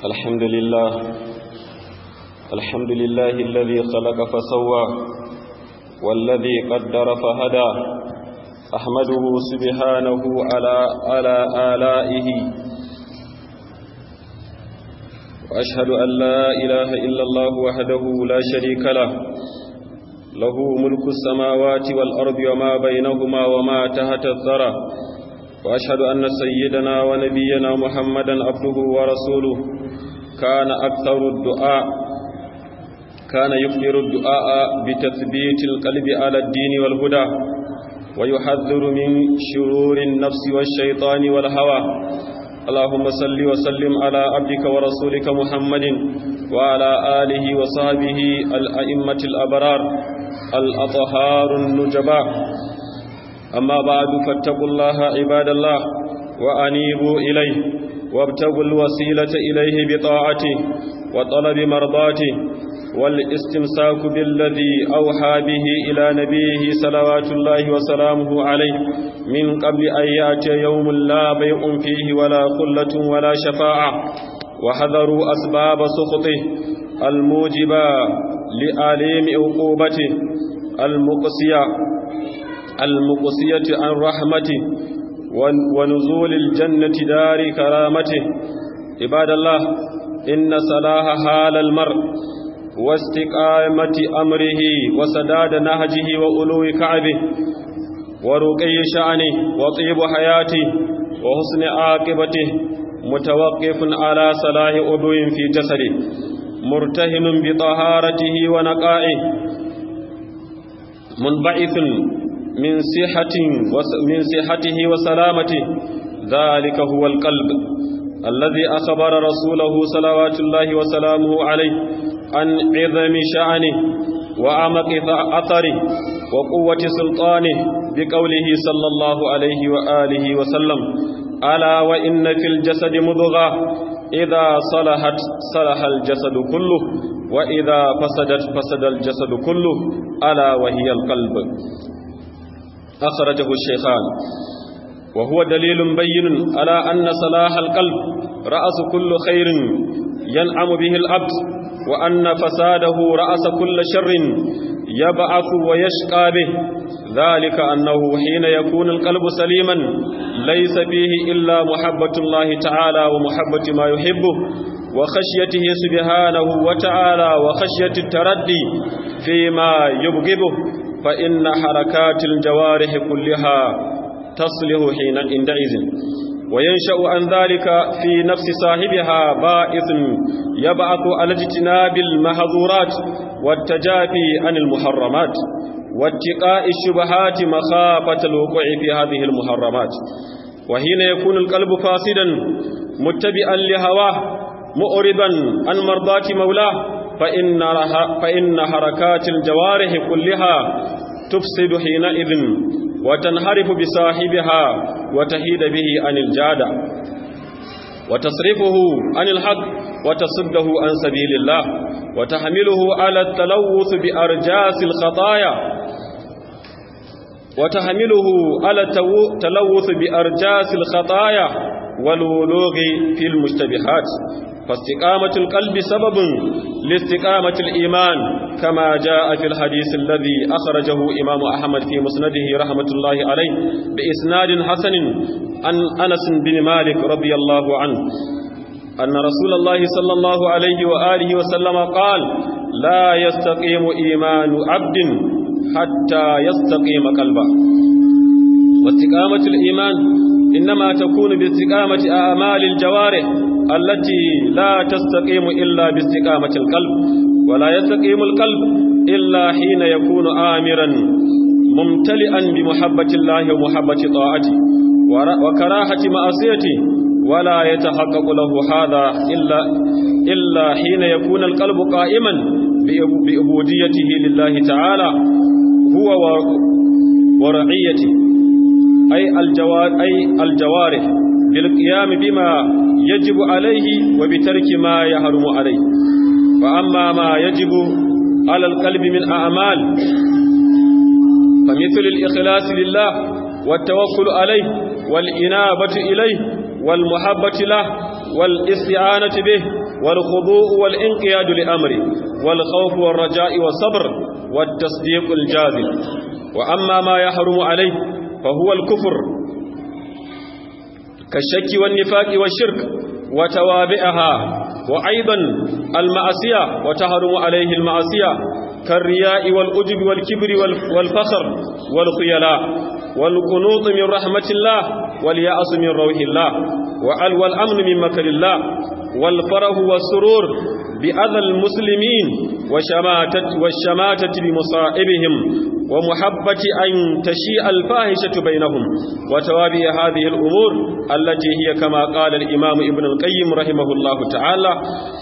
الحمد لله الحمد لله الذي خلق فسوى والذي قدر فهدى أحمده سبحانه على على آلائه وأشهد أن لا إله إلا الله وحده لا شريك له له ملك السماوات والأرض وما بينهما وما تحت الثرى وأشهد أن سيدنا ونبينا محمدا عبده ورسوله كان أكثر الدعاء كان يكثر الدعاء بتثبيت القلب على الدين والهدى ويحذر من شرور النفس والشيطان والهوى اللهم صل وسلم على عبدك ورسولك محمد وعلى آله وصحبه الأئمة الأبرار الأطهار النجباء أما بعد فاتقوا الله عباد الله وأنيبوا إليه وابتغوا الوسيلة إليه بطاعته وطلب مرضاته والاستمساك بالذي أوحى به إلى نبيه صلوات الله وسلامه عليه من قبل أن يأتي يوم لا بيع فيه ولا خلة ولا شفاعة وحذروا أسباب سخطه الموجبة لآليم عقوبته المقصية المقصية عن رحمته ونزول الجنة دار كرامته عباد الله إن صلاح حال المرء واستقامة أمره وسداد نهجه وألو كعبه ورقي شأنه وطيب حياته وحسن عاقبته متوقف على صلاح أدو في جسده مرتهن بطهارته ونقائه منبعث من صحة من صحته وسلامته ذلك هو القلب الذي أخبر رسوله صلوات الله وسلامه عليه عن عظم شأنه وعمق أثره وقوة سلطانه بقوله صلى الله عليه وآله وسلم ألا وإن في الجسد مضغة إذا صلحت صلح الجسد كله وإذا فسدت فسد الجسد كله ألا وهي القلب أخرجه الشيخان وهو دليل بين على أن صلاح القلب رأس كل خير ينعم به العبد وأن فساده رأس كل شر يبعث ويشقى به ذلك أنه حين يكون القلب سليما ليس فيه إلا محبة الله تعالى ومحبة ما يحبه وخشيته سبحانه وتعالى وخشية التردي فيما يبغضه فإن حركات الجوارح كلها تصلح حين عندئذ وينشأ عن ذلك في نفس صاحبها بائث يبعث على اجتناب المحظورات والتجافي عن المحرمات واتقاء الشبهات مخافة الوقوع في هذه المحرمات وحين يكون القلب فاسدا متبعا لهواه مؤربا عن مرضاة مولاه فإن, فإن حركات الجوارح كلها تفسد حينئذ وتنحرف بصاحبها وتهيد به عن الجادة وتصرفه عن الحق وتصده عن سبيل الله وتحمله على التلوث بأرجاس الخطايا وتحمله على التلوث بأرجاس الخطايا والولوغ في المشتبهات فاستقامة القلب سبب لاستقامة الإيمان كما جاء في الحديث الذي أخرجه إمام أحمد في مسنده رحمة الله عليه بإسناد حسن عن أنس بن مالك رضي الله عنه أن رسول الله صلى الله عليه وآله وسلم قال لا يستقيم إيمان عبد حتى يستقيم قلبه واستقامة الإيمان إنما تكون باستقامة أعمال الجوارح التي لا تستقيم إلا باستقامة القلب ولا يستقيم القلب إلا حين يكون آمرا ممتلئا بمحبة الله ومحبة طاعته وكراهة معصيته ولا يتحقق له هذا إلا, إلا حين يكون القلب قائما بأبوديته لله تعالى هو ورعيته أي, الجوار أي الجوارح بالقيام بما يجب عليه وبترك ما يحرم عليه وأما ما يجب على القلب من أعمال فمثل الإخلاص لله والتوكل عليه والإنابة إليه والمحبة له والاستعانة به والخضوع والانقياد لأمره والخوف والرجاء والصبر والتصديق الجازم وأما ما يحرم عليه فهو الكفر كالشك والنفاق والشرك وتوابعها وأيضا المعصية وتحرم عليه المعصية كالرياء والأجب والكبر والفخر والخيلاء والقنوط من رحمة الله واليأس من روح الله والأمن من مكر الله والفرح والسرور بأذى المسلمين وشماتة والشماتة بمصائبهم ومحبة أن تشيء الفاحشة بينهم وتوابع هذه الأمور التي هي كما قال الإمام ابن القيم رحمه الله تعالى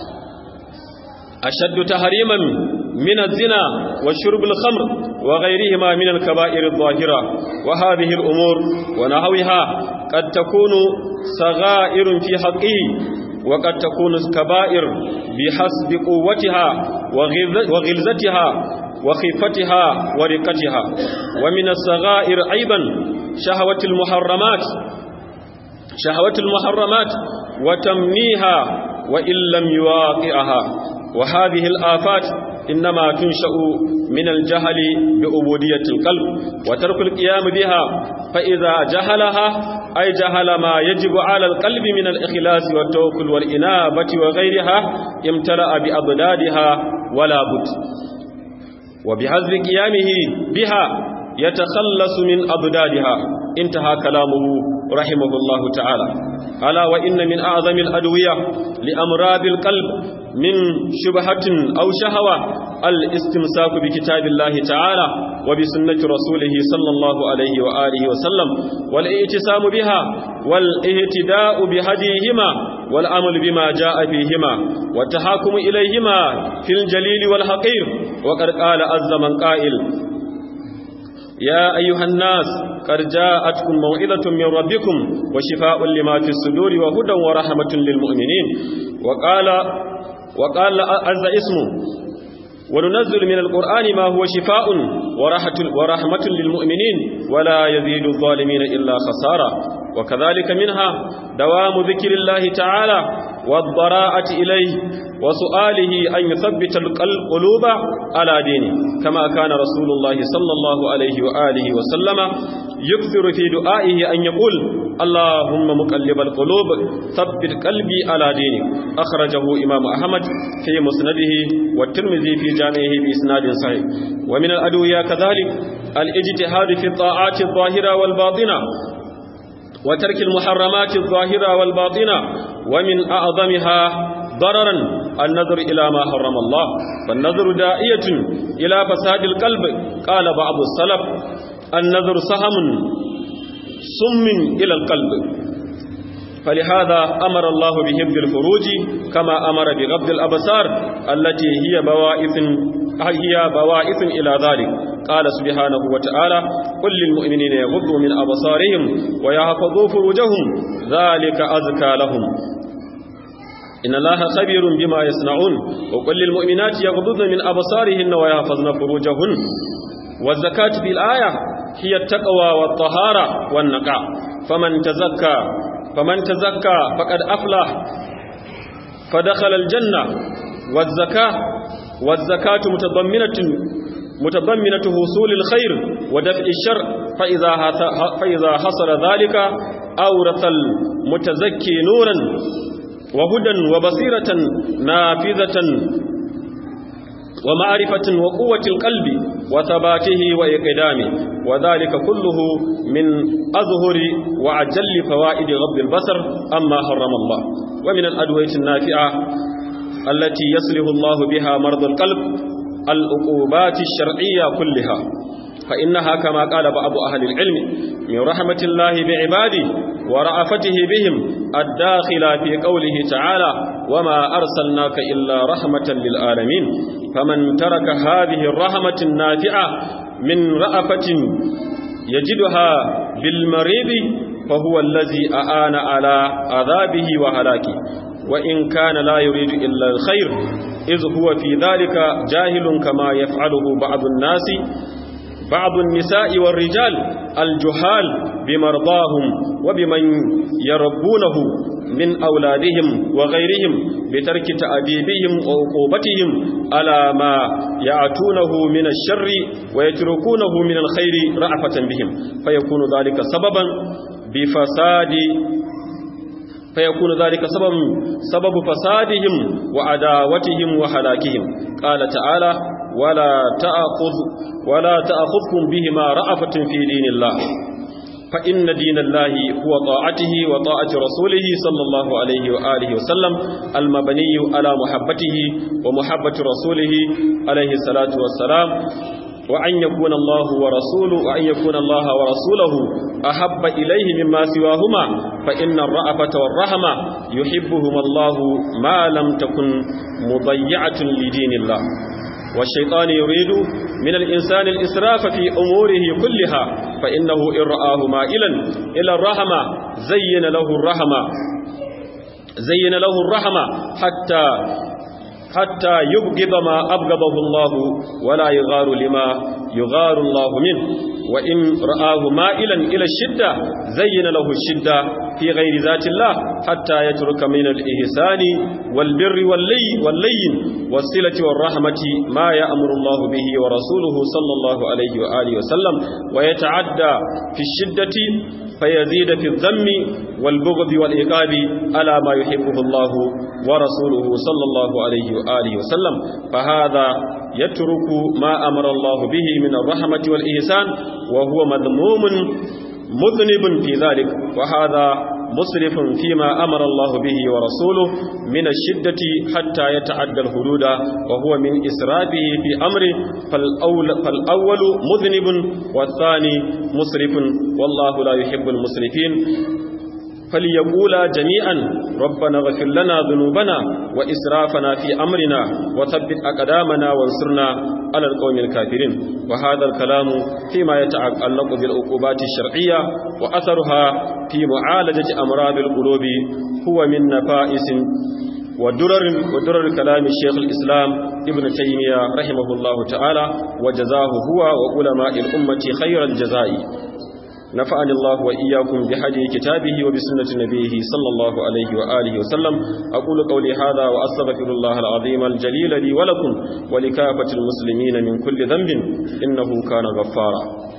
أشد تحريما من الزنا وشرب الخمر وغيرهما من الكبائر الظاهرة وهذه الأمور ونحوها قد تكون صغائر في حقه وقد تكون كبائر بحسب قوتها وغلزتها وخفتها ورقتها ومن الصغائر أيضا شهوة المحرمات شهوة المحرمات وتمنيها وإن لم يواقعها وهذه الآفات إنما تنشأ من الجهل بأبودية القلب وترك القيام بها فإذا جهلها أي جهل ما يجب على القلب من الإخلاص والتوكل والإنابة وغيرها امتلأ بأضدادها ولا بد وبحذف قيامه بها يتخلص من أضدادها انتهى كلامه رحمه الله تعالى ألا وإن من أعظم الأدوية لأمراض القلب من شبهة أو شهوة الاستمساك بكتاب الله تعالى وبسنة رسوله صلى الله عليه وآله وسلم والاعتصام بها والاهتداء بهديهما والعمل بما جاء فيهما والتحاكم إليهما في الجليل والحقير وقد قال عز من قائل يا أيها الناس قد جاءتكم موعظة من ربكم وشفاء لما في الصدور وهدى ورحمة للمؤمنين وقال وقال عز اسمه وننزل من القرآن ما هو شفاء ورحمة للمؤمنين ولا يزيد الظالمين إلا خسارة وكذلك منها دوام ذكر الله تعالى والضراءة إليه وسؤاله أن يثبت القلوب على دينه كما كان رسول الله صلى الله عليه وآله وسلم يكثر في دعائه أن يقول اللهم مقلب القلوب ثبت قلبي على دينك أخرجه إمام أحمد في مسنده والترمذي في جامعه بإسناد صحيح ومن الأدوية كذلك الاجتهاد في الطاعات الظاهرة والباطنة وترك المحرمات الظاهرة والباطنة ومن أعظمها ضررا النظر إلى ما حرم الله فالنظر دائية إلى فساد القلب قال بعض السلف النظر سهم سم إلى القلب فلهذا أمر الله بحفظ الفروج كما أمر بغض الأبصار التي هي بوائث هي بوائث إلى ذلك قال سبحانه وتعالى قل للمؤمنين يغضوا من أبصارهم ويحفظوا فروجهم ذلك أزكى لهم إن الله خبير بما يصنعون وقل للمؤمنات يغضضن من أبصارهن ويحفظن فروجهن والزكاة في الآية هي التقوى والطهارة والنقاء فمن تزكى فمن تزكى فقد أفلح فدخل الجنة والزكاة والزكاة متضمنة متضمنة حصول الخير ودفع الشر فإذا فإذا حصل ذلك أورث المتزكي نورا وهدى وبصيرة نافذة ومعرفة وقوة القلب وثباته وإقدامه وذلك كله من أظهر وعجل فوائد غض البصر أما حرم الله ومن الأدوية النافعة التي يصلح الله بها مرض القلب العقوبات الشرعية كلها فإنها كما قال بعض أهل العلم من رحمة الله بعباده ورأفته بهم الداخلة في قوله تعالى وما أرسلناك إلا رحمة للعالمين فمن ترك هذه الرحمة النافعة من رأفة يجدها بالمريض فهو الذي أعان على عذابه وهلاكه وإن كان لا يريد إلا الخير إذ هو في ذلك جاهل كما يفعله بعض الناس بعض النساء والرجال الجهال بمرضاهم وبمن يربونه من أولادهم وغيرهم بترك تأديبهم وعقوبتهم على ما يعتونه من الشر ويتركونه من الخير رأفة بهم فيكون ذلك سببا بفساد فيكون ذلك سبب سبب فسادهم وعداوتهم وهلاكهم قال تعالى ولا تأخذ ولا تأخذكم بهما رأفة في دين الله فإن دين الله هو طاعته وطاعة رسوله صلى الله عليه وآله وسلم المبني على محبته ومحبة رسوله عليه الصلاة والسلام وأن يكون الله ورسوله وأن يكون الله ورسوله أحب إليه مما سواهما فإن الرأفة والرحمة يحبهما الله ما لم تكن مضيعة لدين الله والشيطان يريد من الإنسان الإسراف في أموره كلها فإنه إن رآه مائلا إلى الرحمة زين له الرحمة زين له الرحمة حتى حتى يبغض ما أبغضه الله ولا يغار لما يغار الله منه وإن رآه مائلا إلى الشدة زين له الشدة في غير ذات الله حتى يترك من الإحسان والبر واللي واللين والصلة والرحمة ما يأمر الله به ورسوله صلى الله عليه وآله وسلم ويتعدى في الشدة فيزيد في الذم والبغض والإقاب على ما يحبه الله ورسوله صلى الله عليه وآله وسلم فهذا يترك ما أمر الله به من الرحمة والإحسان وهو مذموم مذنب في ذلك وهذا مسرف فيما أمر الله به ورسوله من الشدة حتى يتعدى الحدود وهو من إسرافه في أمره فالأول, فالأول مذنب والثاني مسرف والله لا يحب المسرفين فليقولا جميعا ربنا اغفر لنا ذنوبنا وإسرافنا في أمرنا وثبت أقدامنا وانصرنا على القوم الكافرين وهذا الكلام فيما يتعلق بالعقوبات الشرعية وأثرها في معالجة أمراض القلوب هو من نفائس ودرر ودرر كلام الشيخ الإسلام ابن تيمية رحمه الله تعالى وجزاه هو وعلماء الأمة خير الجزاء نفعني الله وإياكم بهدي كتابه وبسنة نبيه صلى الله عليه وآله وسلم أقول قولي هذا وأستغفر الله العظيم الجليل لي ولكم ولكافة المسلمين من كل ذنب إنه كان غفارا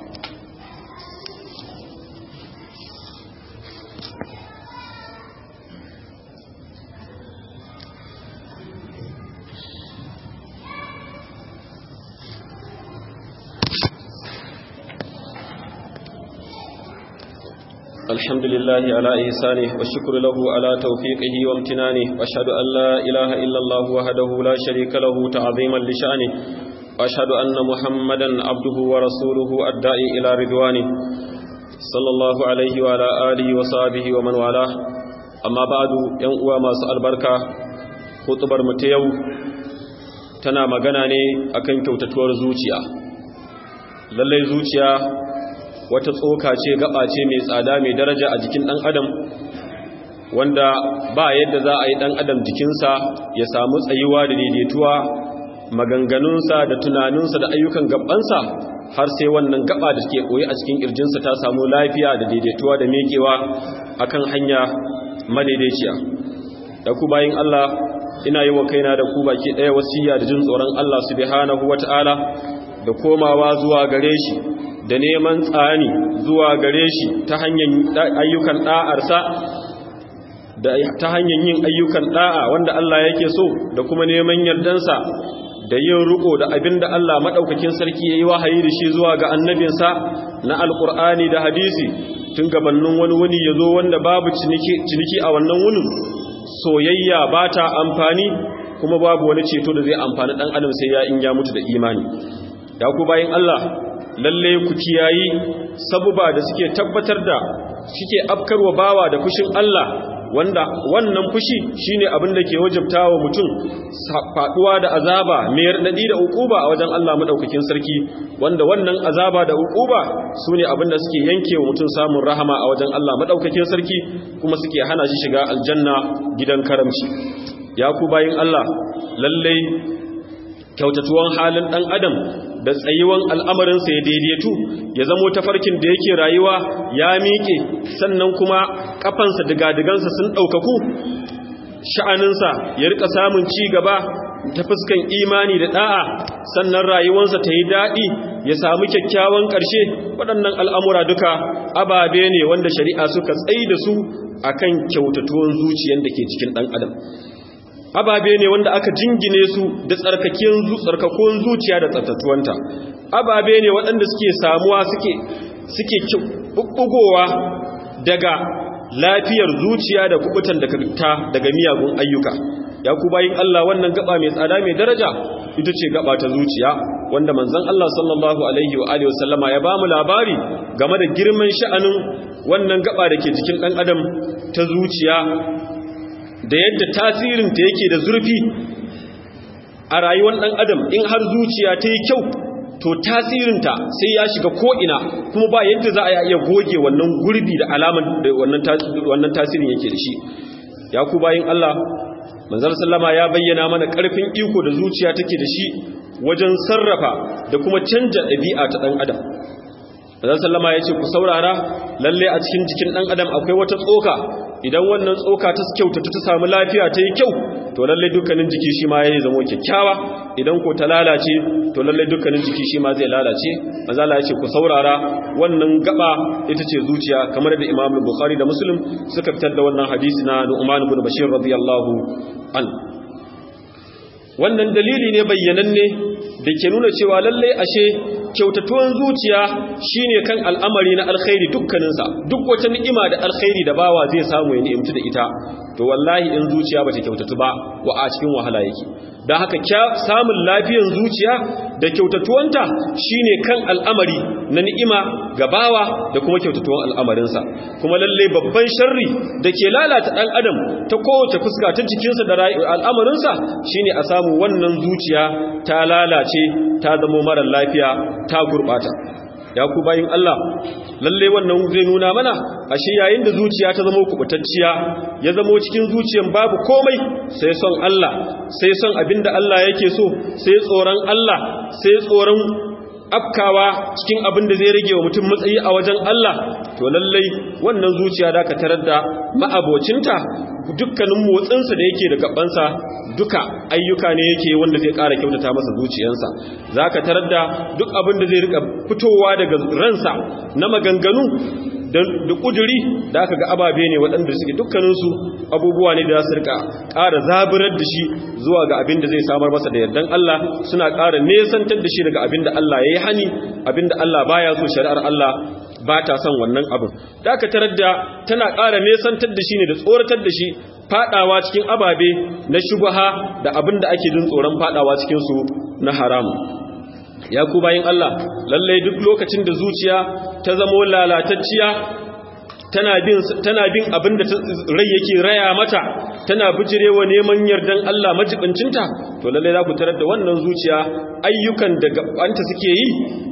الحمد لله على إحسانه والشكر له على توفيقه وامتنانه وأشهد أن لا إله إلا الله وحده لا شريك له تعظيما لشأنه وأشهد أن محمدا عبده ورسوله الداعي إلى رضوانه صلى الله عليه وعلى آله وصحبه ومن والاه أما بعد ينقوى ما سأل بركة خطبر متيو tana magana ne akan kyautatuwar zuciya lallai zuciya wata tsoka ce gaba ce mai tsada mai daraja a jikin ɗan adam wanda ba yadda za a yi ɗan adam jikinsa ya samu tsayuwa da daidaituwa maganganunsa da tunaninsa da ayyukan gabansa har sai wannan gaba da suke koyi a cikin ƙirjinsa ta samu lafiya da daidaituwa da mekewa akan hanya madaidaiciya da ku bayin Allah ina yi wa kaina da ku baki ɗaya wasiya da jin tsoron Allah subhanahu wata'ala da komawa zuwa gare shi da neman tsani zuwa gare shi ta hanyar ayyukan ɗa'arsa da ta hanyar yin ayyukan ɗa'a wanda Allah yake so da kuma neman yardansa da yin riko da abin da Allah maɗaukakin sarki ya yi wahayi da shi zuwa ga annabinsa na alƙur'ani da hadisi tun gabanin wani wuni ya zo wanda babu ciniki a wannan wunin soyayya ba ta amfani kuma babu wani ceto da zai amfani ɗan adam sai ya in ya mutu da imani ya ku bayan Allah lalle ku kiyayi sabuba da suke tabbatar da suke afkarwa bawa da fushin Allah wanda wannan fushi shine abin da ke wajabtawa mutum faduwa da azaba mai radadi da ukuba a wajen Allah madaukakin sarki wanda wannan azaba da ukuba sune abin da suke yankewa mutum samun rahama a wajen Allah madaukakin sarki kuma suke hana shi shiga aljanna gidan karamci ya ku bayin Allah lalle kyautatuwan halin dan adam da tsayuwan al'amarinsa ya daidaitu ya zamo tafarkin da yake rayuwa ya miƙe sannan kuma ƙafansa digadigansa sun ɗaukaku sha'aninsa ya rika samun ci gaba ta fuskan imani da ɗa'a sannan rayuwarsa ta yi daɗi ya samu kyakkyawan ƙarshe waɗannan al'amura duka ababe ne wanda shari'a suka tsaye da su akan kyautatuwan zuciyar da ke cikin ɗan adam ababe ne wanda aka jingine su da tsarkakon zuciya da tsattatuwanta ababe ne waɗanda suke samuwa suke suke bubbugowa daga lafiyar zuciya da kubutan da ta daga miyagun ayyuka ya ku bayin Allah wannan gaba mai tsada mai daraja ita ce gaba ta zuciya wanda manzon Allah sallallahu alaihi wa alihi wasallama ya bamu labari game da girman sha'anin wannan gaba da ke jikin ɗan adam ta zuciya da yadda tasirinta yake da zurfi a rayuwar ɗan adam in har zuciya ta yi kyau to tasirinta sai ya shiga ko'ina kuma ba yadda za a iya goge wannan gurbi da alaman da wannan tasirin yake da shi ya ku bayin Allah manzar sallama ya bayyana mana ƙarfin iko da zuciya take da shi wajen sarrafa da kuma canja ɗabi'a ta ɗan adam manzar sallama ya ce ku saurara lalle a cikin jikin ɗan adam akwai wata tsoka idan wannan tsoka ta kyautata ta samu lafiya ta yi kyau to lalle dukkanin jiki shi ma yayi zama kyakkyawa idan ko ta lalace to lalle dukkanin jiki shi ma zai lalace manzala ya ce ku saurara wannan gaba ita ce zuciya kamar da Imam Bukhari da Muslim suka fitar da wannan hadisi na Nu'man ibn Bashir radiyallahu an wannan dalili ne bayyananne da ke nuna cewa lalle ashe kyautatuwan zuciya shine kan al'amari na alkhairi dukkaninsa duk wata ni'ima da alkhairi da bawa zai samu ya ni'imtu da ita to wallahi in zuciya bata kyautatu ba wa a cikin wahala yake don haka samun lafiyan zuciya da kyautatuwanta shine kan al'amari na ni'ima ga bawa da kuma kyautatuwan al'amarinsa kuma lalle babban sharri da ke lalata ɗan adam ta kowace fuska ta jikinsa da al'amarinsa shine a samu wannan zuciya ta lalace ta zamo marar lafiya ta gurɓata ya ku bayin Allah lalle wannan zai nuna mana ashe yayin da zuciya ta zama kubutacciya ya zama cikin zuciyan babu komai sai son Allah sai son abinda Allah yake so sai tsoron Allah sai tsoron afkawa cikin abin da zai rage wa mutum matsayi a wajen Allah to lallai wannan zuciya da ka tarar da ma'abocinta dukkanin motsinsa da yake da gabansa duka ayyuka ne yake wanda zai ƙara kyautata masa zuciyarsa za ka tarar da duk abin da zai rika fitowa daga ransa na maganganu da ƙuduri da aka ga ababe ne waɗanda suke dukkaninsu abubuwa ne da za su rika ƙara zaburar da shi zuwa ga abin da zai samar masa da yardan Allah suna ƙara nesantar da shi daga abin da Allah ya yi hani abin da Allah baya so shari'ar Allah ba ta son wannan abin da aka tarar da tana ƙara nesantar da shi ne da tsoratar da shi fadawa cikin ababe na shubaha da abin da ake jin tsoron fadawa cikinsu na haramu ya ku bayin Allah lallai duk lokacin da zuciya ta zamo lalatacciya tana bin tana bin abin da rai yake raya mata tana bijirewa neman yardan Allah majibincinta to lallai za ku tarar da wannan zuciya ayyukan da gabanta suke yi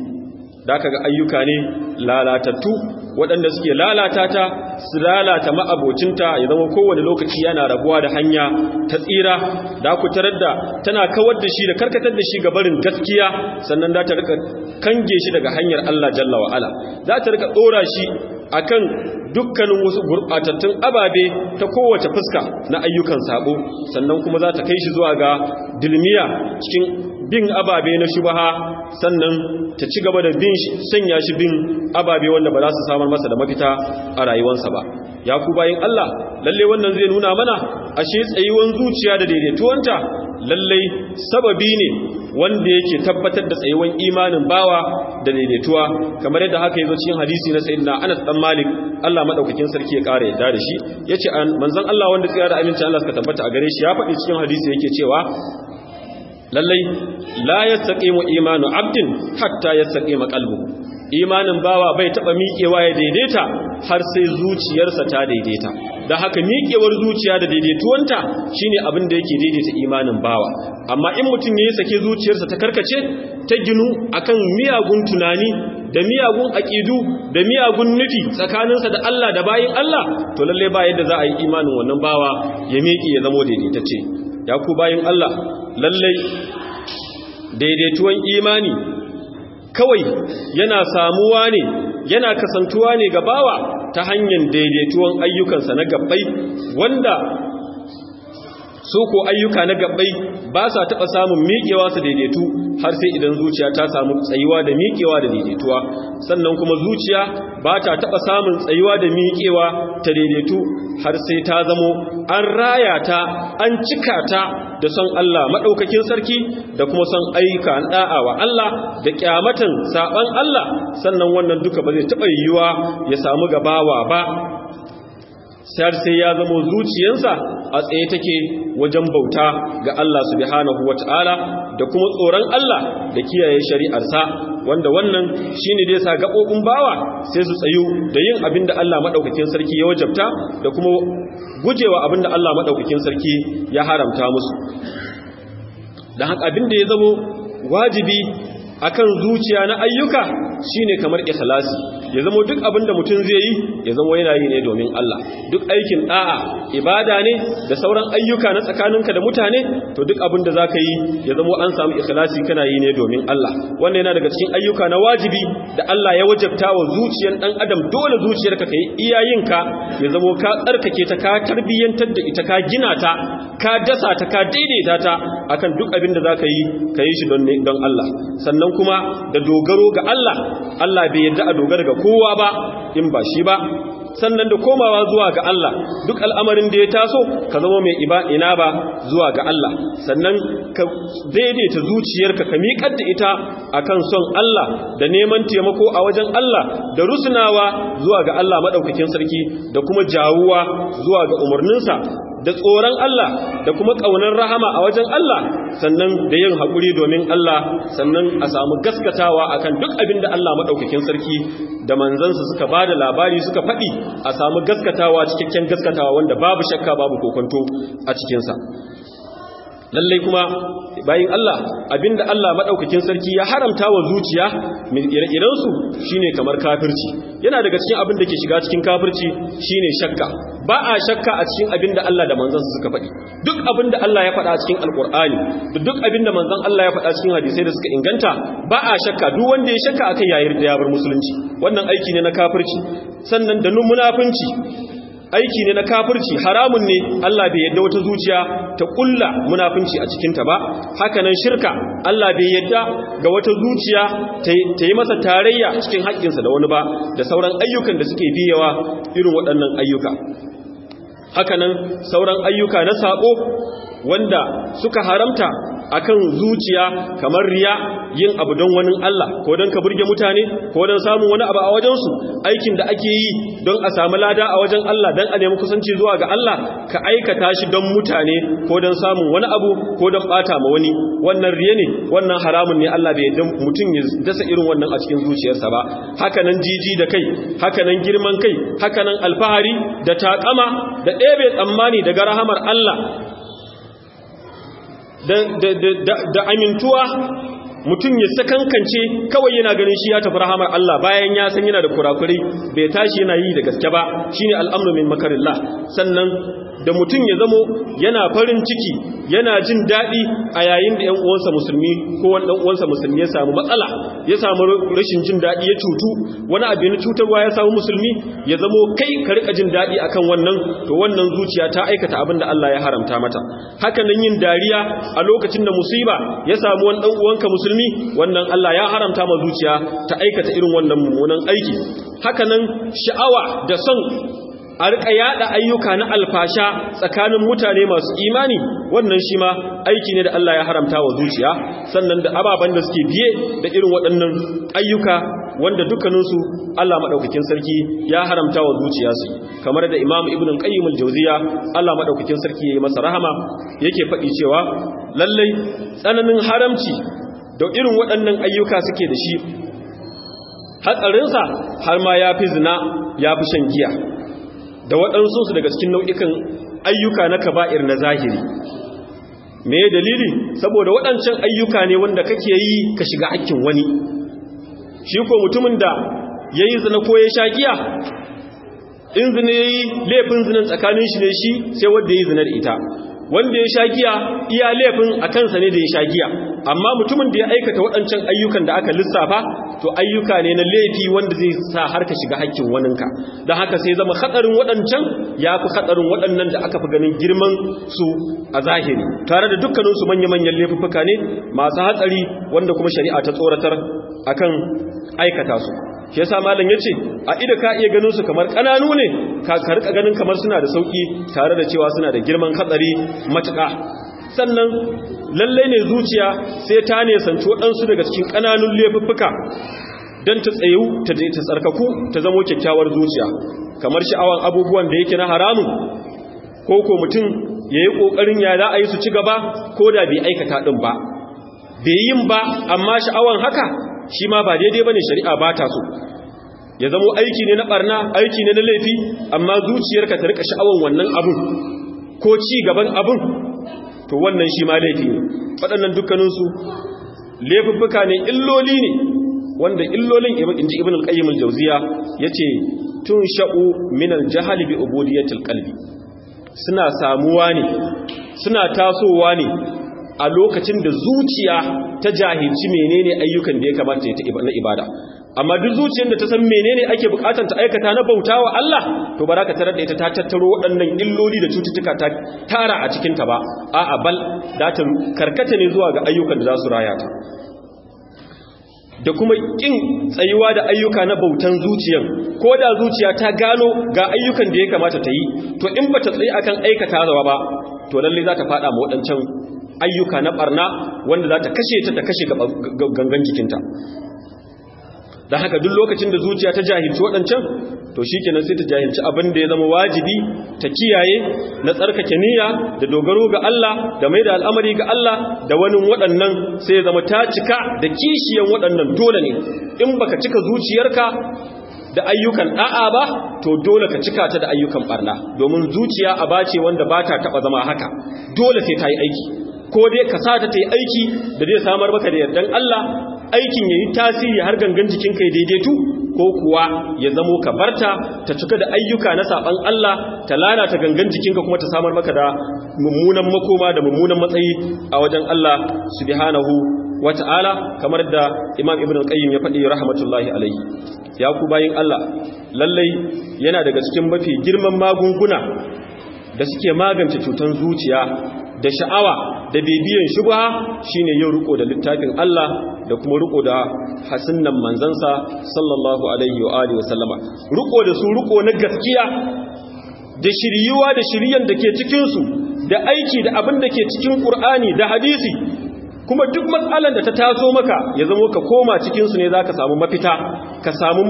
da aka ga ayyuka ne lalatattu waɗanda suke lalata ta su lalata ma'abocinta ya zama kowane lokaci yana rabuwa da hanya ta tsira da ku tarar da tana kawar da shi da karkatar da shi ga barin gaskiya sannan za ta rika kange shi daga hanyar Allah jalla wa'ala za ta rika ɗora shi akan dukkanin wasu gurɓatattun ababe ta kowace fuska na ayyukan sabo sannan kuma za ta kai shi zuwa ga dilmiya cikin bin ababe na shubaha sannan ta ci gaba da bin sanya shi bin ababe wanda ba za su samar masa da mafita a rayuwarsa ba ya ku bayin Allah lalle wannan zai nuna mana ashe tsayuwan zuciya da daidaituwanta lalle sababi ne wanda yake tabbatar da tsayuwan imanin bawa da daidaituwa kamar yadda haka yazo cikin hadisi na sayyidina Anas dan Malik Allah madaukakin sarki ya kare yadda da shi yace manzon Allah wanda tsaya da amincin Allah suka tabbata a gare shi ya faɗi cikin hadisi yake cewa lallai la yastaqimu imanu abdin hatta yastaqima qalbuhu imanin bawa bai taba miƙewa ya daidaita har sai zuciyarsa ta daidaita da haka miƙewar zuciya da daidaituwanta shine abin da yake daidaita imanin bawa amma in mutum ya sake zuciyarsa ta karkace ta ginu akan miyagun tunani da miyagun aƙidu da miyagun nufi tsakaninsa da Allah da bayin Allah to lalle ba yadda za a yi imanin wannan bawa ya miƙe ya zamo daidaitacce ya ku bayin Allah lallai daidaituwan imani kawai yana samuwa ne yana kasantuwa ne ga bawa ta hanyar daidaituwan ayyukansa na gabbai wanda su ko ayyuka na gabbai ba sa taɓa samun miƙewa su daidaitu har sai idan zuciya ta samu tsayuwa da miƙewa da daidaituwa sannan kuma zuciya ba ta taɓa samun tsayuwa da miƙewa ta daidaitu har sai ta zamo an raya ta an cika ta da son Allah maɗaukakin sarki da kuma son ayyuka ɗa'a wa Allah da ƙyamatan saɓan Allah sannan wannan duka ba zai taɓa yiwuwa ya samu gabawa ba sai sai ya zama zuciyarsa a tsaye take wajen bauta ga Allah subhanahu wata'ala da kuma tsoron Allah da kiyaye shari'arsa wanda wannan shine da yasa gabobin bawa sai su tsayu da yin abin da Allah madaukakin sarki ya wajabta da kuma gujewa abin da Allah madaukakin sarki ya haramta musu dan haka abin da ya zama wajibi akan zuciya na ayyuka shine kamar ikhlasi ya zama duk abin da mutum zai yi ya zama yana yi ne domin Allah duk aikin da'a ibada ne da sauran ayyuka na tsakaninka da mutane to duk abin da zaka yi ya zama an samu ikhlasi kana yi ne domin Allah wannan yana daga cikin ayyuka na wajibi da Allah ya wajabta wa zuciyar dan adam dole zuciyarka kai iyayenka ya zama ka tsarkake ta ka tarbiyyantar da ita ka gina ta ka dasa ta ka daidaita ta akan duk abin da zaka yi ka yi shi don don Allah sannan kuma da dogaro ga Allah Allah bai yarda a dogara ga kowa ba in ba shi ba sannan da komawa zuwa ga Allah duk al'amarin da ya taso ka zama mai ina ba zuwa ga Allah sannan ka daidaita zuciyarka ka miƙar da ita akan son Allah da neman taimako a wajen Allah da rusunawa zuwa ga Allah maɗaukakin sarki da kuma jawuwa zuwa ga umarninsa da tsoron Allah da kuma ƙaunar rahama a wajen Allah sannan da yin haƙuri domin Allah sannan a samu gaskatawa akan duk abin da Allah maɗaukakin sarki da manzansa suka ba da labari suka faɗi a samu gaskatawa cikakken gaskatawa wanda babu shakka babu kokonto a cikinsa lallai kuma bayin Allah abinda Allah madaukakin sarki ya haramta wa zuciya ire-iren su shine kamar kafirci yana daga cikin abin da ke shiga cikin kafirci shine shakka ba a shakka a cikin abinda Allah da manzon suka faɗi duk abinda Allah ya faɗa cikin alkur'ani da duk abinda manzon Allah ya faɗa cikin hadisai da suka inganta ba a shakka duk wanda ya shakka akai yayir da ya bar musulunci wannan aiki ne na kafirci sannan da munafunci aiki ne na kafirci haramun ne Allah bai yadda wata zuciya ta kulla munafunci a cikinta ba hakanan shirka Allah bai yadda ga wata zuciya ta yi masa tarayya cikin haƙƙinsa da wani ba da sauran ayyukan da suke biyawa irin waɗannan ayyuka hakanan sauran ayyuka na saƙo wanda suka haramta akan zuciya kamar riya yin abu don wani Allah ko don ka burge mutane ko don samun wani abu a wajensu aikin da ake yi don a samu lada a wajen Allah don a nemi kusanci zuwa ga Allah ka aikata shi don mutane ko don samun wani abu ko don bata ma wani wannan riya ne wannan haramun ne Allah bai yadda mutum ya dasa irin wannan a cikin zuciyarsa ba hakanan jiji da kai hakanan girman kai hakanan alfahari da takama da ɗebe tsammani daga rahamar Allah da amintuwa mutum ya sakankance kawai yana ganin shi ya tafi rahamar Allah bayan ya san yana da kurakurai bai tashi yana yi da gaske ba shine al'amru min makarillah sannan da mutum ya zamo yana farin ciki yana jin daɗi a yayin da 'yan uwansa musulmi ko wani ɗan uwansa musulmi ya samu matsala ya samu rashin jin daɗi ya cutu wani abu na cutarwa ya samu musulmi ya zamo kai ka rika jin daɗi akan wannan to wannan zuciya ta aikata abin da Allah ya haramta mata haka nan yin dariya a lokacin da musiba ya samu wani ɗan uwanka musulmi wannan Allah ya haramta ma zuciya ta aikata irin wannan mummunan aiki haka nan sha'awa da son a rika yada ayyuka na alfasha tsakanin mutane masu imani wannan shi ma aiki ne da Allah ya haramta wa zuciya sannan da ababen da suke biye da irin waɗannan ayyuka wanda dukkaninsu Allah maɗaukakin sarki ya haramta wa zuciya su kamar da Imam Ibn Qayyim al-Jawziya Allah maɗaukakin sarki ya yi masa rahama yake faɗi cewa lallai tsananin haramci da irin waɗannan ayyuka suke da shi hatsarinsa har ma ya fi zina ya fi shan giya da waɗansu su daga cikin nau'ikan ayyuka na kaba'ir na zahiri me dalili saboda waɗancan ayyuka ne wanda kake yi ka shiga hakkin wani shi ko mutumin da ya yi zina ko ya sha giya in zina ya yi laifin zinan tsakanin shi ne shi sai wadda ya yi zina da ita wanda ya sha giya iya laifin a kansa ne da ya sha giya amma mutumin da ya aikata waɗancan ayyukan da aka lissafa to ayyuka ne na laifi wanda zai sa har ka shiga hakkin waninka don haka sai zama hatsarin waɗancan ya fi hatsarin waɗannan da aka fi ganin girman su a zahiri tare da dukkaninsu manya-manyan laifuffuka ne masu hatsari wanda kuma shari'a ta tsoratar akan aikata su shi yasa malam yace a ido ka iya ganin su kamar kananu ne ka karka ganin kamar suna da sauki tare da cewa suna da girman hatsari matuƙa sannan lalle ne zuciya sai ta ne sanci waɗansu daga cikin kananun laifuffuka don ta tsayu ta ta tsarkaku ta zamo kyakkyawar zuciya kamar sha'awan abubuwan da yake na haramun ko ko mutum ya yi ƙoƙarin ya za a yi su ci gaba ko da bai aikata ɗin ba bai yin ba amma sha'awan haka shi ma ba daidai ba ne shari'a ba ta so ya zamo aiki ne na ɓarna aiki ne na laifi amma zuciyarka ta rika sha'awan wannan abun ko ci gaban abun to wannan shi ma laifi ne waɗannan dukkaninsu laifuffuka ne illoli ne wanda illolin inji ibn al-qayyim al-jawziya yace tun sha'u min al-jahli bi ubudiyatil qalbi suna samuwa ne suna tasowa ne a lokacin da zuciya ta jahilci menene ayyukan da ya kamata ya ta na ibada amma duk zuciyar da ta san menene ake bukatar ta aikata na bautawa Allah to baraka tarar da ita ta tattaro waɗannan illoli da cututtuka ta tara a cikin ta ba a'a bal da ta karkata ne zuwa ga ayyukan da za su raya ta da kuma kin tsayuwa da ayyuka na bautan zuciyan ko da zuciya ta gano ga ayyukan da ya kamata ta yi to in ba ta tsaye akan aikata zawa ba to lalle za ta fada ma waɗancan ayyuka na barna wanda za ta kashe ta ta kashe gangan jikinta da haka duk lokacin da zuciya ta jahilci waɗancan to shi kenan sai ta jahilci abin da ya zama wajibi ta kiyaye na tsarkake niyya da dogaro ga Allah da mai da al'amari ga Allah da wani waɗannan sai ya zama ta cika da kishiyan waɗannan dole ne in baka cika zuciyarka da ayyukan da'a ba to dole ka cika ta da ayyukan barna domin zuciya a bace wanda ba ta taɓa zama haka dole sai ta yi aiki ko dai ka sa ta ta yi aiki da zai samar maka da yardan Allah aikin ya yi tasiri har gangan jikinka ya daidaitu ko kuwa ya zamo ka barta ta cika da ayyuka na saban Allah ta lalata gangan jikinka kuma ta samar maka da mummunan makoma da mummunan matsayi a wajen Allah subhanahu wata'ala kamar da Imam Ibn al-Qayyim ya faɗi rahmatullahi alaihi ya ku bayin Allah lallai yana daga cikin mafi girman magunguna da suke magance cutar zuciya da sha'awa da bibiyan shubha shine yin riko da littafin Allah da kuma riko da hasunnan manzansa sallallahu alaihi wa alihi wa sallama riko da su riko na gaskiya da shiryuwa da shiryan da ke cikin su da aiki da abin da ke cikin Qur'ani da hadisi kuma duk matsalan da ta taso maka ya zama ka koma cikin su ne zaka samu mafita ka samu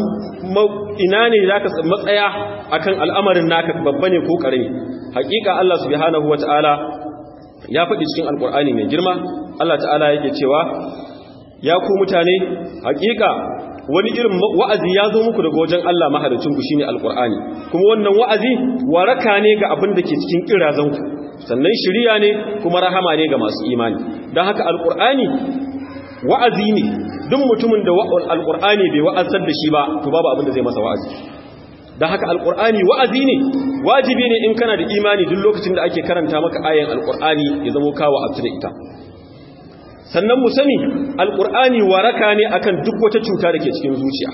ina ne zaka matsaya akan al'amarin naka babba ne ko karami hakika Allah subhanahu wataala ya faɗi cikin alkur'ani mai girma Allah ta'ala yake cewa ya ku mutane hakika wani irin wa'azi ya zo muku daga wajen Allah mahalicinku shine alkur'ani kuma wannan wa'azi waraka ne ga abin da ke cikin kirazanku sannan shiriya ne kuma rahama ne ga masu imani don haka alkur'ani wa'azi ne duk mutumin da alkur'ani bai wa'azar da shi ba to babu abin da zai masa wa'azi da haka alkur'ani wa'azi ne wajibi ne in kana da imani duk lokacin da ake karanta maka ayan alkur'ani ya zama kawo abtu da ita sannan mu sani alkur'ani waraka ne akan duk wata cuta da ke cikin zuciya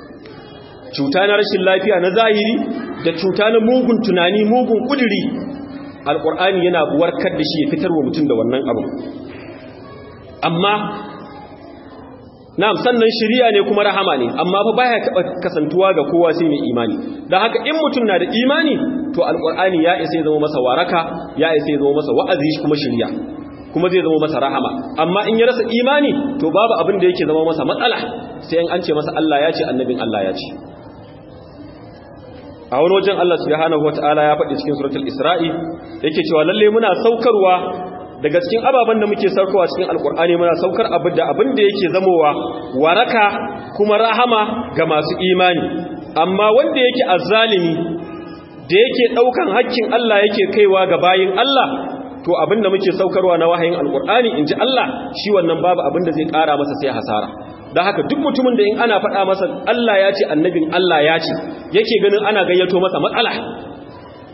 cuta na rashin lafiya na zahiri da cuta na mugun tunani mugun kuduri alkur'ani yana warkar da shi ya fitar wa mutum da wannan abu amma na'am sannan shiriya ne kuma rahama ne amma fa baya taba kasantuwa ga kowa sai mai imani dan haka in mutum na da imani to alqur'ani ya isa ya zama masa waraka ya isa ya zama masa wa'azi kuma shiriya kuma zai zama masa rahama amma in ya rasa imani to babu abin da yake zama masa matsala sai an ce masa Allah ya ce annabin Allah ya ce a wani wajen Allah subhanahu wataala ya faɗi cikin suratul isra'i yake cewa lalle muna saukarwa daga cikin ababen da muke saukowa cikin alkur'ani muna saukar abin da abin da yake zamowa waraka kuma rahama ga masu imani amma wanda yake azzalimi da yake daukan hakkin Allah yake kaiwa ga bayin Allah to abin da muke saukarwa na wahayin alkur'ani inji Allah shi wannan babu abin da zai kara masa sai hasara da haka duk mutumin da in ana faɗa masa Allah ya ce annabin Allah ya ce yake ganin ana gayyato masa matsala to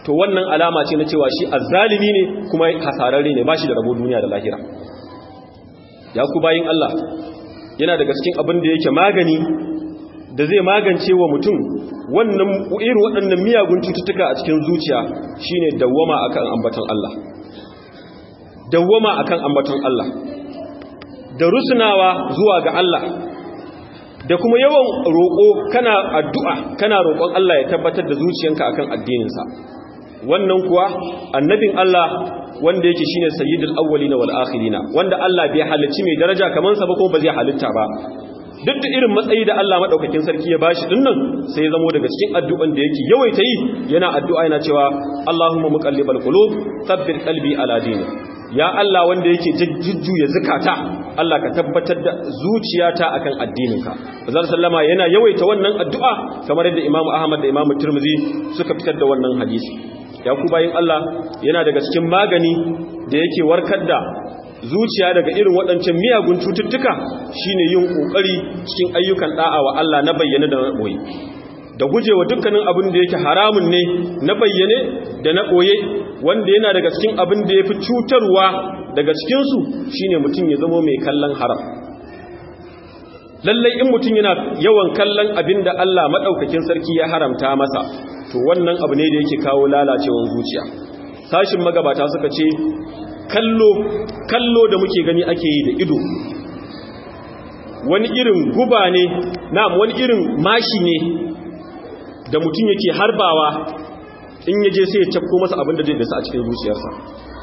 to wannan alama ce na cewa shi azzalimi ne kuma hasararre ne ba shi da rabo duniya da lahira ya ku bayin Allah yana daga cikin abin da yake magani da zai magance wa mutum wannan irin waɗannan miyagun cututtuka a cikin zuciya shine dawwama akan ambaton Allah dawwama akan ambaton Allah da rusunawa zuwa ga Allah da kuma yawan roƙo kana addu'a kana roƙon Allah ya tabbatar da zuciyanka akan addininsa wannan kuwa annabin Allah wanda yake shine sayyidul awwalina wal akhirina wanda Allah bai halicci mai daraja kaman sa ba ko ba zai halitta ba duk da irin matsayi da Allah madaukakin sarki ya bashi dinnan sai ya zamo daga cikin addu'an da yake yawaita yi yana addu'a yana cewa Allahumma muqallibal qulub thabbit qalbi ala dinik ya Allah wanda yake jujjuya zakata Allah ka tabbatar da zuciyata akan addininka Bazar sallama yana yawaita wannan addu'a kamar yadda Imam Ahmad da Imam Tirmidhi suka fitar da wannan hadisi ya ku bayin Allah yana daga cikin magani da yake warkar da zuciya daga irin waɗancan miyagun cututtuka shine yin ƙoƙari cikin ayyukan da'a wa Allah na bayyane da na ɓoye da gujewa dukkanin abin da yake haramun ne na bayyane da na ɓoye wanda yana daga cikin abin da ya fi cutarwa daga cikinsu shine mutum ya zama mai kallon haram lallai in mutum yana yawan kallon abin da Allah maɗaukakin sarki ya haramta masa to wannan abu ne da yake kawo lalacewar zuciya sashin magabata suka ce kallo kallo da muke gani ake yi da ido wani irin guba ne na wani irin mashi ne da mutum yake harbawa in yaje sai ya cafko masa abin da zai dasa a cikin zuciyarsa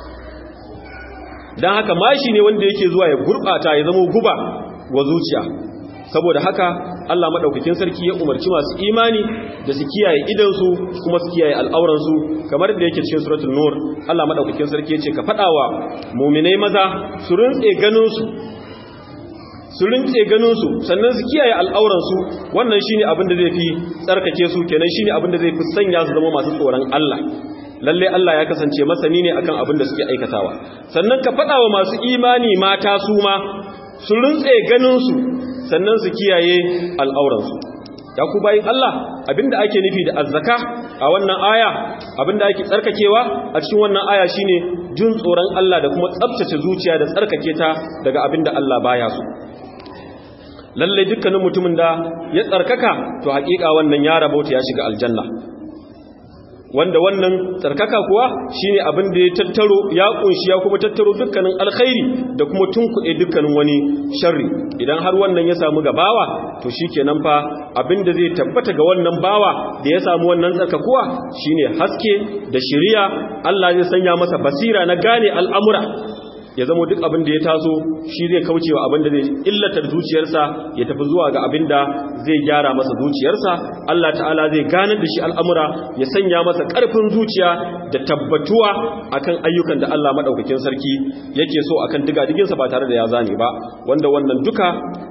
don haka mashi ne wanda yake zuwa ya gurɓata ya zama guba wa zuciya saboda haka Allah maɗaukakin sarki ya umarci masu imani da su kiyaye idansu kuma su kiyaye al'auransu kamar da yake cikin suratul nur Allah maɗaukakin sarki ya ce ka faɗawa muminai maza su rintse ganinsu su rintse ganinsu sannan su kiyaye al'auransu wannan shine abin da zai fi tsarkake su kenan shine abin da zai fi sanya su zama masu tsoron Allah lalle Allah ya kasance masani ne akan abin da suke aikatawa sannan ka faɗawa masu imani mata su ma su rintse ganinsu sannan su kiyaye al'auransu ya ku bayin Allah abinda ake nufi da azzaka a wannan aya abinda ake tsarkakewa a cikin wannan aya shine jin tsoron Allah da kuma tsabtace zuciya da tsarkake ta daga abinda Allah baya so lalle dukkanin mutumin da ya tsarkaka to hakika wannan ya rabauta ya shiga aljanna wanda wannan tsarkaka kuwa shine abin da ya tattaro ya kunshi ya kuma tattaro dukkanin alkhairi da kuma tunkuɗe dukkanin wani sharri idan har wannan ya samu gabawa to shikenan fa abin da zai tabbata ga wannan bawa da ya samu wannan tsarkakuwa shine haske da shiriya Allah zai sanya masa basira na gane al'amura ya zama duk abin da ya taso shi zai kauce wa abin da zai illatar zuciyarsa ya tafi zuwa ga abin da zai gyara masa zuciyarsa Allah ta'ala zai ganar da shi al'amura ya sanya masa ƙarfin zuciya da tabbatuwa akan ayyukan da Allah maɗaukakin sarki yake so akan digadiginsa ba tare da ya zane ba wanda wannan duka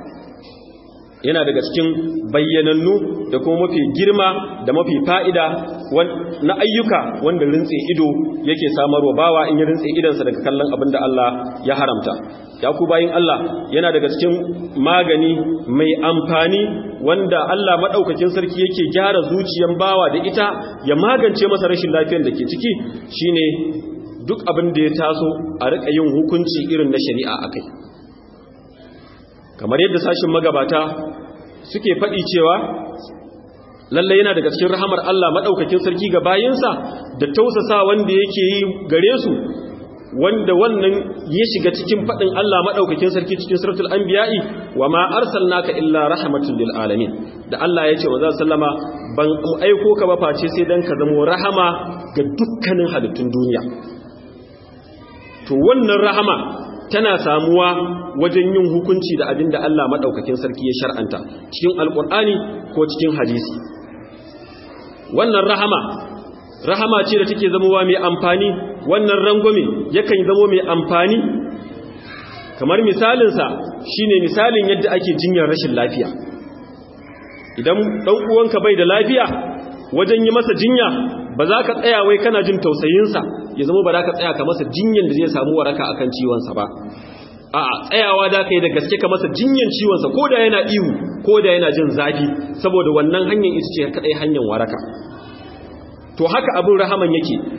yana daga cikin bayyanannu da kuma mafi girma da mafi fa'ida na ayyuka wanda rintse ido yake samarwa bawa in yi rintse idansa daga kallon abin da Allah ya haramta. Ya ku bayin Allah yana daga cikin magani mai amfani wanda Allah maɗaukakin sarki yake gyara zuciyan bawa da ita ya magance masa rashin lafiyar da ke ciki shine duk abin da ya taso a riƙa yin hukunci irin na shari'a a kai. kamar yadda sashin magabata suke faɗi cewa lalle yana daga cikin rahamar Allah maɗaukakin sarki ga bayinsa da tausasa wanda yake yi gare su wanda wannan ya shiga cikin faɗin Allah maɗaukakin sarki cikin suratul anbiya'i wa ma arsalnaka illa rahmatan lil alamin da Allah ya ce wa sallama ban aiko ka ba face sai dan ka zamo rahama ga dukkanin halittun duniya to wannan rahama tana samuwa wajen yin hukunci da abin da Allah maɗaukakin sarki ya shar'anta cikin alƙur'ani ko cikin hadisi wannan rahama rahama ce da take zamowa mai amfani wannan rangwame yakan zamo mai amfani kamar misalinsa shine misalin yadda ake jinyar rashin lafiya idan ɗan uwanka bai da lafiya wajen yi masa jinya ba za ka tsaya wai kana jin tausayinsa ya zama ba za ka tsaya ka masa jinyan da zai samu waraka akan ciwonsa ba a tsayawa da ka yi da gaske ka masa jinyan ciwonsa ko da yana ihu ko da yana jin zafi saboda wannan hanyar ita ce kaɗai hanyar waraka to haka abin rahaman yake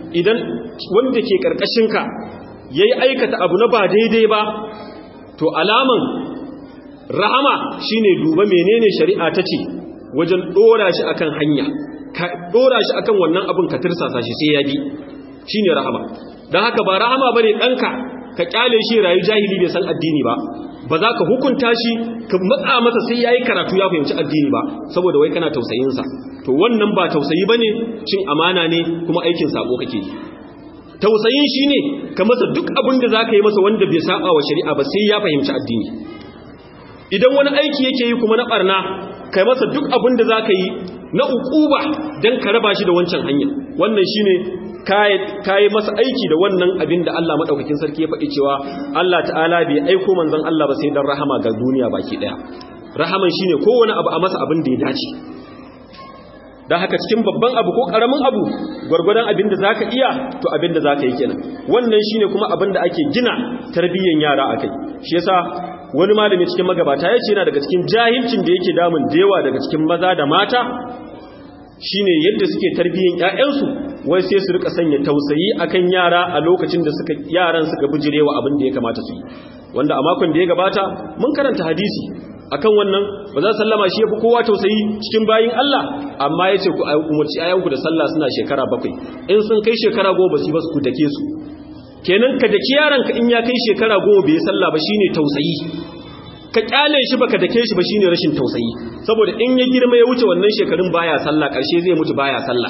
idan wanda ke karkashinka yayi aikata abu na ba daidai ba to alaman rahama shine duba menene shari'a ta ce wajen dora shi akan hanya ka dora shi akan wannan abin ka tirsasa shi sai ya bi shine rahama dan haka ba rahama bane danka ka kyale shi rayu jahili bai san addini ba ba za ka hukunta shi ka matsa masa sai yayi karatu ya fahimci addini ba saboda wai kana tausayin sa to wannan ba tausayi bane cin amana ne kuma aikin sabo kake yi tausayin shine ka masa duk abin da zaka yi masa wanda bai saba wa shari'a ba sai ya fahimci addini idan wani aiki yake yi kuma na barna kai masa duk abin da zaka yi na ukuba dan ka raba shi da wancan hanya wannan shine kayi masa aiki da wannan abin da Allah maɗaukakin sarki ya faɗi cewa Allah ta'ala bai aiko manzon Allah ba sai don rahama ga duniya baki ɗaya rahaman shine kowane abu a masa abin da ya dace don haka cikin babban abu ko ƙaramin abu gwargwadon abin da za ka iya to abin da za ka yi kenan wannan shine kuma abin da ake gina tarbiyyar yara a kai shi yasa wani malami cikin magabata ya ce yana daga cikin jahilcin da yake damun da yawa daga cikin maza da mata shine yadda suke tarbiyyar ƴaƴansu wai sai su rika sanya tausayi akan yara a lokacin da suka yaran suka bijirewa abin da ya kamata su yi wanda a makon da ya gabata mun karanta hadisi akan wannan ba za sallama shi yafi kowa tausayi cikin bayin Allah amma yace ku umarci ayanku da sallah suna shekara bakwai in sun kai shekara goma su ba su dake su kenan ka daki yaranka in ya kai shekara goma bai sallah ba shine tausayi ka kyale shi baka dake shi ba shine rashin tausayi saboda in ya girma ya wuce wannan shekarun baya sallah karshe zai mutu baya sallah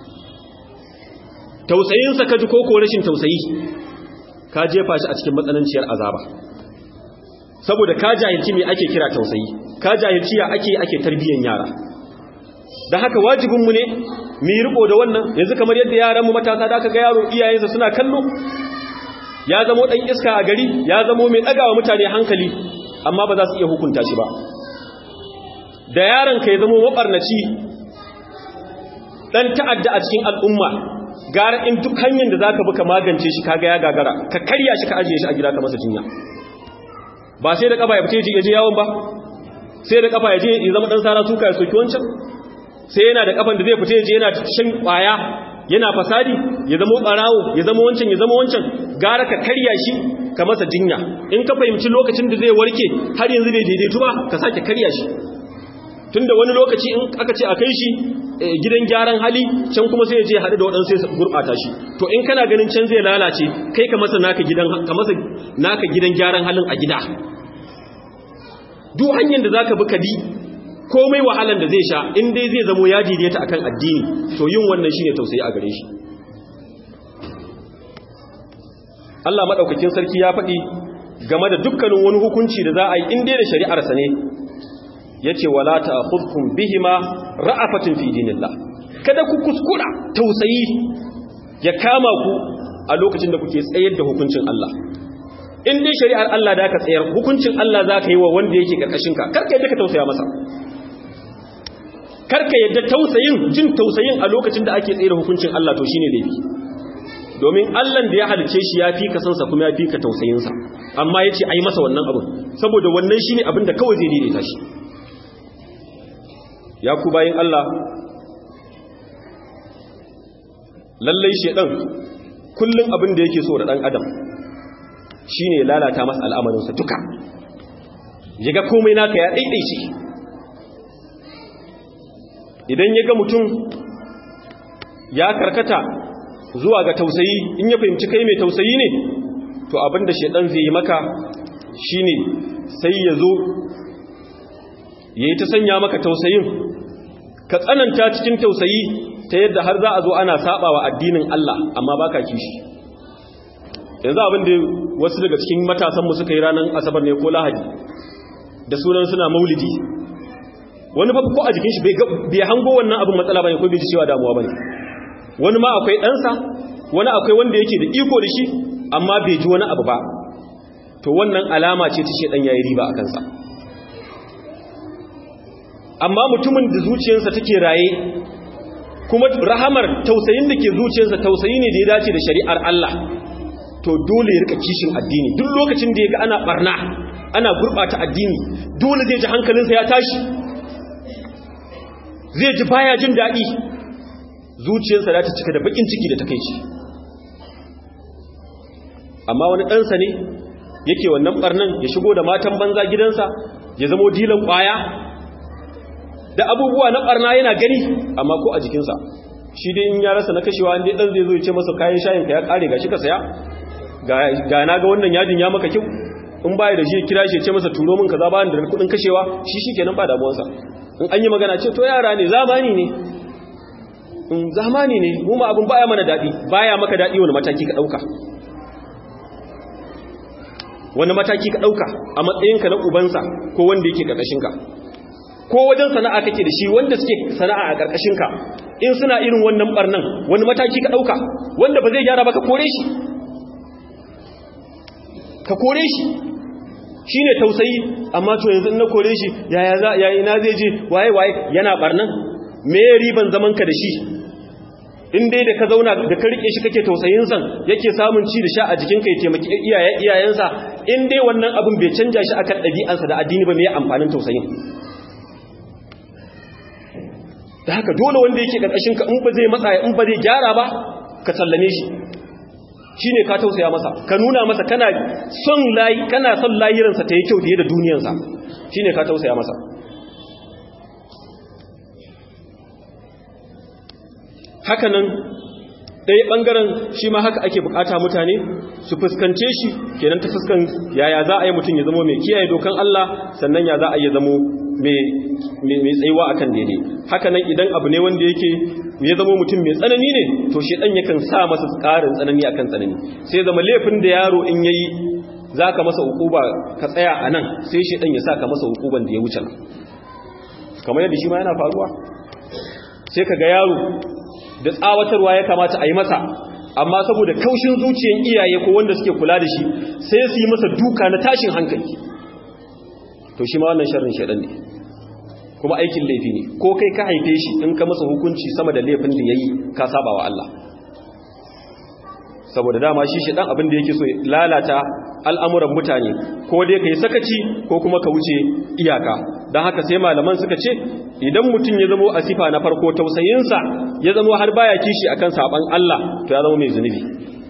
tausayin sa kaji koko rashin tausayi ka jefa shi a cikin matsananciyar azaba saboda ka jahilci me ake kira tausayi ka jahilci ya ake ake tarbiyyar yara da haka wajibin mu ne mu yi riko da wannan yanzu kamar yadda yaran mu matasa da aka ga yaro iyayensa suna kallo ya zamo dan iska a gari ya zamo mai dagawa mutane hankali amma ba za su iya hukunta shi ba da yaron ka ya zamo mabarnaci dan ta'adda a cikin al'umma gara in duk hanyar da zaka bi ka magance shi kaga ya gagara ka karya shi ka ajiye shi a gida ka masa jinya ba sai da kafa ya fite ya je yawon ba sai da kafa ya je ya zama dan sara suka ya soki wancan sai yana da kafan da zai fita ya je yana shan kwaya yana fasadi ya zama barawo ya zama wancan ya zama wancan gara ka karya shi ka masa jinya in ka fahimci lokacin da zai warke har yanzu bai daidaitu ba ka sake karya shi tunda wani lokaci in aka ce a kai shi gidan gyaran hali can kuma sai ya je haɗu da waɗansu sai gurɓata shi to in kana ganin can zai lalace kai ka masa naka gidan ka masa naka gidan gyaran halin a gida duk hanyar da zaka bi ka bi komai wahalan da zai sha in dai zai zamo ya daidaita akan addini to yin wannan shine tausayi a gare shi Allah madaukakin sarki ya faɗi game da dukkanin wani hukunci da za a yi in dai da shari'arsa ne yace wala ta'khudhukum bihima ra'afatun fi dinillah kada ku kuskura tausayi ya kama ku a lokacin da kuke tsayar da hukuncin Allah in dai shari'ar Allah da ka tsayar hukuncin Allah za ka yi wa wanda yake karkashin ka karka yadda ka tausaya masa karka yadda tausayin jin tausayin a lokacin da ake tsayar hukuncin Allah to shine laifi domin Allah da ya halice shi ya fi ka sansa kuma ya fi ka tausayinsa amma ya ce a yi masa wannan abin saboda wannan shi ne abin da kawai zai daidaita shi ya ku bayin Allah lallai shedan kullum abin da yake so da dan adam shine lalata masa al'amarinsa duka yaga komai naka ya daidaice idan yaga mutum ya karkata zuwa ga tausayi in ya fahimci kai mai tausayi ne to abinda shedan zai yi maka shine sai ya zo yayi ta sanya maka tausayin ka tsananta cikin tausayi ta yadda har za a zo ana sabawa addinin Allah amma baka kishi yanzu abin da wasu daga cikin matasan mu suka yi ranar asabar ne ko lahadi da sunan suna maulidi wani fa ko a jikin shi bai hango wannan abin matsala bane ko bai ji cewa damuwa bane wani ma akwai ɗansa wani akwai wanda yake da iko da shi amma bai ji wani abu ba to wannan alama ce ta shedan yayi riba a kansa amma mutumin da zuciyarsa take raye kuma rahamar tausayin da ke zuciyarsa tausayi ne da ya dace da shari'ar Allah to dole ya rika kishin addini duk lokacin da ya ga ana barna ana gurbata addini dole zai ji hankalinsa ya tashi zai ji baya jin daɗi zuciyarsa za ta cika da bakin ciki da takeici amma wani ɗansa ne yake wannan ɓarnan ya shigo da matan banza gidansa ya zamo dilan ƙwaya da abubuwa na ɓarna yana gani amma ko a jikinsa shi dai in ya rasa na kashewa inda ɗan zai zo ya ce masa kayan shayin ka ya ƙare ga shi ka saya ga na ga wannan yajin ya maka kyau in baya da shi kira shi ce masa turo min kaza ba da kudin kashewa shi shikenan ba damuwarsa in an yi magana ce to yara ne zamani ne in zamani ne mu ma abin baya mana dadi baya maka dadi wani mataki ka dauka wani mataki ka dauka a matsayinka na ubansa ko wanda yake karkashin ka ko wajen sana'a kake da shi wanda suke sana'a a karkashin ka in suna irin wannan barnan wani mataki ka dauka wanda ba zai gyara ba ka kore shi ka kore shi shi ne tausayi amma to yanzu na kore shi yaya za yayi na zai je waye waye yana barnan me riban zaman ka da shi in dai da ka zauna da ka rike shi kake tausayin san yake samun ci da sha a jikin ka ya taimaki iyayen iyayensa in dai wannan abin bai canja shi akan ɗabi'ansa da addini ba me ya amfanin tausayin da haka dole wanda yake karkashin ka in ba zai matsa in ba zai gyara ba ka sallame shi shi ne ka tausaya masa ka nuna masa kana son layi kana son layiransa ta yi kyau fiye da duniyansa shi ne ka tausaya masa hakanan ɗaya ɓangaren shi ma haka ake bukata mutane su fuskance shi kenan ta fuskan yaya za a yi mutum ya zama mai kiyaye dokan Allah sannan ya za a yi zamo mai tsayuwa akan daidai hakanan idan abu ne wanda yake ya zama mutum mai tsanani ne to shi ɗan yakan sa masa ƙarin tsanani akan tsanani sai zama laifin da yaro in yayi za ka masa hukuba ka tsaya a nan sai shi ɗan ya sa ka masa hukuban da ya wuce nan kamar yadda shi ma yana faruwa sai ka ga yaro da tsawatarwa ya kamata a yi masa amma saboda kaushin zuciyan iyaye ko wanda suke kula da shi sai su yi masa duka na tashin hankali to shi ma wannan sharrin shaɗan ne kuma aikin laifi ne ko kai ka haife shi in ka masa hukunci sama da laifin da ya yi ka saba wa Allah saboda dama shi shi ɗan abin da yake so lalata al'amuran mutane ko dai ka yi sakaci ko kuma ka wuce iyaka don haka sai malaman suka ce idan mutum ya zamo a sifa na farko tausayinsa ya zamo har baya kishi akan saban Allah to ya zama mai zunubi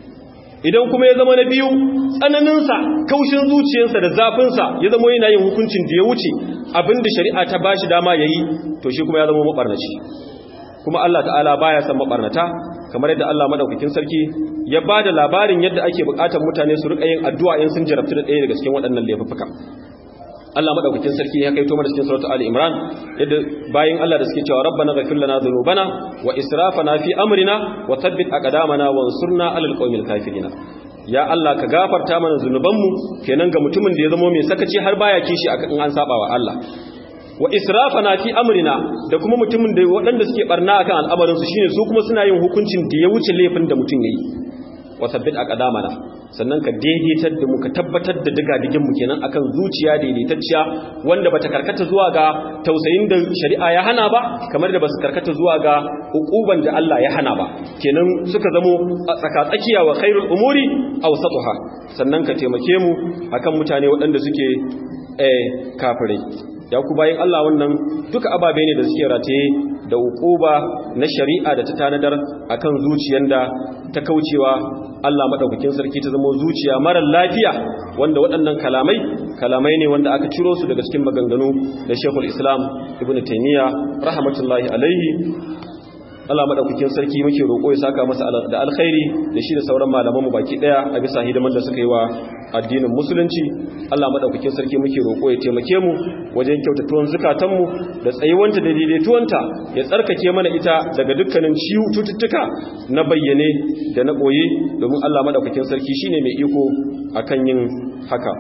idan kuma ya zama na biyu tsananinsa kaushin zuciyarsa da zafinsa ya zama yana yin hukuncin da ya wuce abinda shari'a ta bashi dama yayi to shi kuma ya zama mabarnaci kuma Allah ta'ala baya san mabarnata kamar yadda Allah madaukakin sarki ya bada labarin yadda ake bukatar mutane su rika yin addu'a in sun jarabtu da ɗaya daga cikin waɗannan laifuka Allah madaukakin sarki ya kaito mana cikin suratul Ali Imran yadda bayin Allah da suke cewa rabbana ghfir lana dhunubana wa israfana fi amrina wa thabbit aqdamana wansurna 'alal qawmil kafirin ya Allah ka gafarta mana zunubanmu kenan ga mutumin da ya zama mai sakaci har baya kishi akan an saba wa Allah wa israfana fi amrina da kuma mutumin da waɗanda suke barna akan al'amarin su shine su kuma suna yin hukuncin da ya wuce laifin da mutum yayi wa thabbit aqdamana sannan ka daidaitar da mu ka tabbatar da digadigin mu kenan akan zuciya daidaitacciya wanda bata karkata zuwa ga tausayin da shari'a ya hana ba kamar da basu karkata zuwa ga hukuban da Allah ya hana ba kenan suka zamo tsakatsakiya wa khairul umuri awsatuha sannan ka taimake mu akan mutane waɗanda suke eh kafirai ya ku bayin Allah wannan duka ababe ne da suke rataye da hukuba na shari'a da ta tanadar akan zuciyar da ta kaucewa Allah madaukakin sarki ta zama zuciya marar lafiya wanda waɗannan kalamai kalamai ne wanda aka ciro su daga cikin maganganu da Sheikhul Islam Ibn Taymiyyah rahmatullahi alaihi Allah madaukakin sarki muke roƙo ya saka masa da alkhairi da shi da sauran malaman mu baki daya a bisa hidiman da suka yi wa addinin musulunci Allah madaukakin sarki muke roƙo ya taimake mu wajen kyautatuwan zakatan mu da tsayuwanta da daidaituwanta ya tsarkake mana ita daga dukkanin ciwo cututtuka na bayyane da na boye domin Allah madaukakin sarki shine mai iko akan yin haka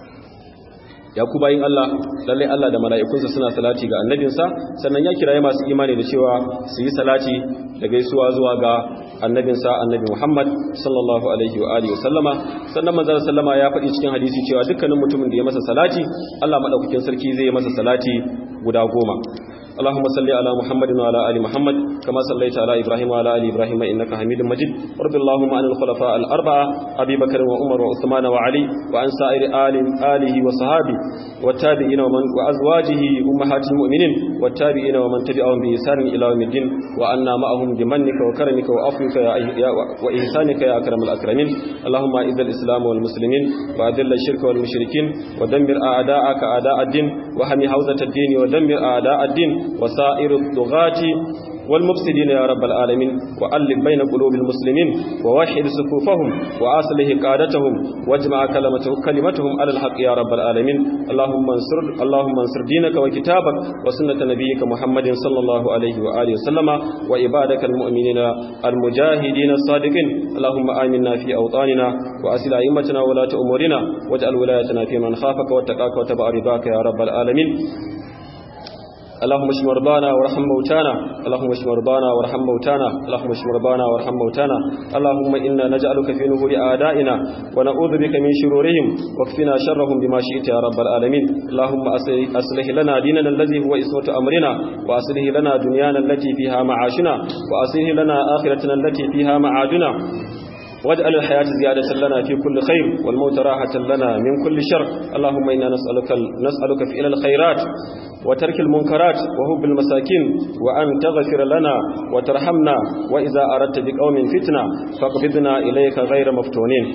ya ku bayin Allah lallai Allah da mala'ikunsa suna salati ga annabinsa sannan ya kiraye masu imani da cewa su yi salati da gaisuwa zuwa ga annabinsa annabi Muhammad sallallahu alaihi wa alihi wasallama sannan manzon sallama ya faɗi cikin hadisi cewa dukkanin mutumin da ya masa salati Allah madaukakin sarki zai masa salati guda goma اللهم صل على محمد وعلى ال محمد كما صليت على ابراهيم وعلى ال ابراهيم انك حميد مجيد وارض اللهم عن الخلفاء الاربعه ابي بكر وعمر وعثمان وعلي وعن سائر آل آله وصحابه والتابعين ومن وازواجه امهات المؤمنين والتابعين ومن تبعهم باحسان الى يوم الدين وعنا معهم بمنك وكرمك وعفوك يا واحسانك يا اكرم الاكرمين اللهم اعز الاسلام والمسلمين واذل الشرك والمشركين ودمر اعداءك اعداء الدين وهم حوزه الدين ودمر اعداء الدين وسائر الطغاة والمفسدين يا رب العالمين وألف بين قلوب المسلمين ووحد صفوفهم وأصلح قادتهم واجمع كلمته كلمتهم على الحق يا رب العالمين اللهم انصر اللهم انصر دينك وكتابك وسنة نبيك محمد صلى الله عليه وآله وسلم وعبادك المؤمنين المجاهدين الصادقين اللهم آمنا في أوطاننا وأسل أئمتنا ولاة أمورنا واجعل ولايتنا في من خافك واتقاك وتبع رضاك يا رب العالمين اللهم اشف مرضانا وارحم موتانا اللهم اشف مرضانا وارحم موتانا اللهم اشف مرضانا وارحم موتانا اللهم انا نجعلك في نهور اعدائنا ونعوذ بك من شرورهم واكفنا شرهم بما شئت يا رب العالمين اللهم اصلح لنا ديننا الذي هو اسمة امرنا واصلح لنا دنيانا التي فيها معاشنا واصلح لنا اخرتنا التي فيها معادنا واجعل الحياة زيادة لنا في كل خير والموت راحة لنا من كل شر اللهم إنا نسألك, نسألك فعل الخيرات وترك المنكرات وهب المساكين وأن تغفر لنا وترحمنا وإذا أردت بقوم فتنة فاقبضنا إليك غير مفتونين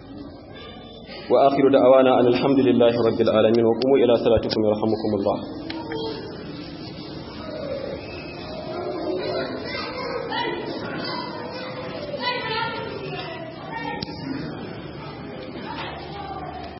وآخر دعوانا أن الحمد لله رب العالمين وقوموا إلى صلاتكم يرحمكم الله